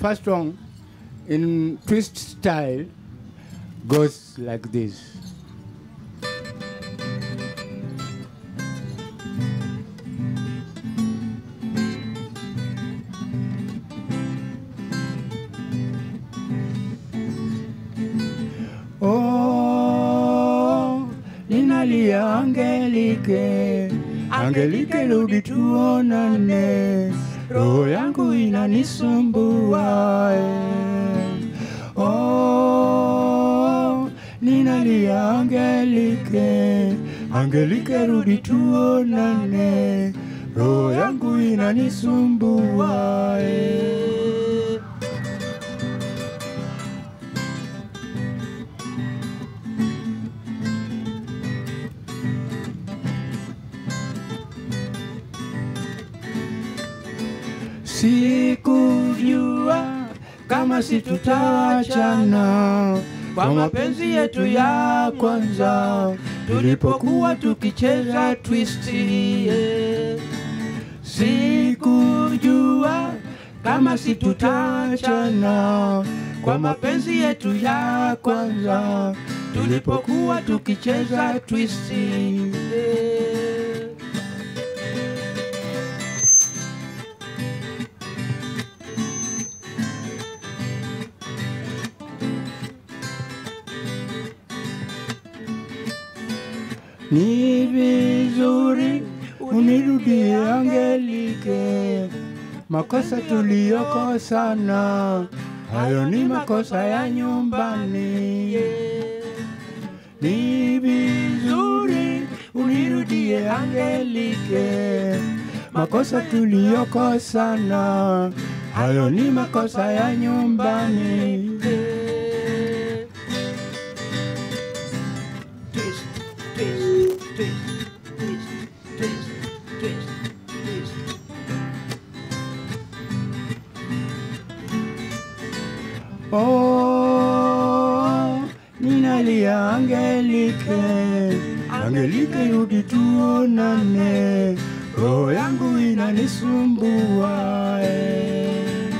first song in twist style goes like this. Oh, ninalia Angelike, Angelike, rudi tuonane, roho yangu inanisumbua. eh. Oh, ninalia Angelike, Angelike, rudi tuonane, roho yangu inanisumbua. eh. Sikujua kama situtaachana kwa mapenzi yetu ya kwanza tulipokuwa tukicheza twisti. yeah. Sikujua kama situtaachana kwa mapenzi yetu ya kwanza tulipokuwa tukicheza twisti. yeah. Ni vizuri unirudie Angelike, makosa tuliyokosana hayo ni makosa ya nyumbani. Ni vizuri unirudie Angelike, makosa tuliyokosana hayo ni makosa ya nyumbani. twist, twist, twist, twist, twist, twist, twist. Oh, ninalia Angelike, Angelike, rudi tuonane, roho yangu inanisumbua. eh.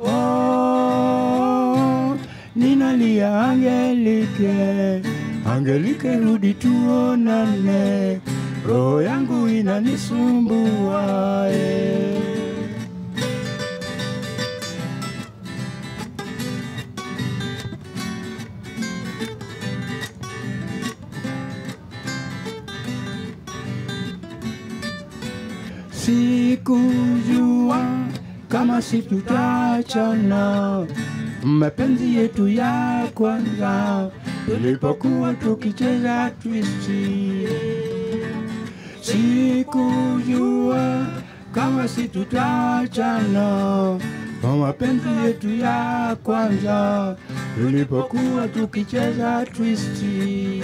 Oh, ninalia Angelike, Angelike, rudi tuonane, roho yangu inanisumbua. eh. Sikujua kama situtaachana, mapenzi yetu ya kwanza tulipokuwa tukicheza twisti. Sikujua kama situtaachana, kwa mapenzi yetu ya kwanza tulipokuwa tukicheza twisti.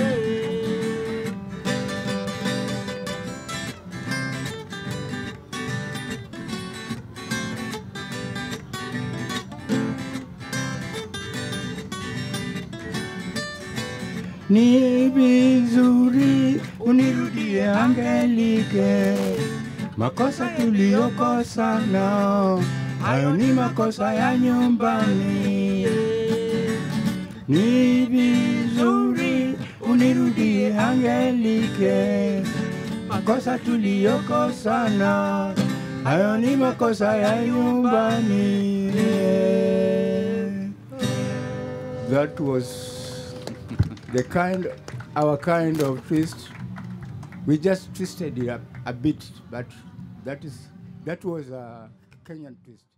Ni vizuri unirudie Angelike, makosa tuliyokosana hayo ni makosa ya nyumbani. Ni vizuri unirudie Angelike, makosa tuliyokosana hayo ni makosa ya nyumbani. That was the kind, our kind of twist. We just twisted it up a bit, but that is that was a Kenyan twist.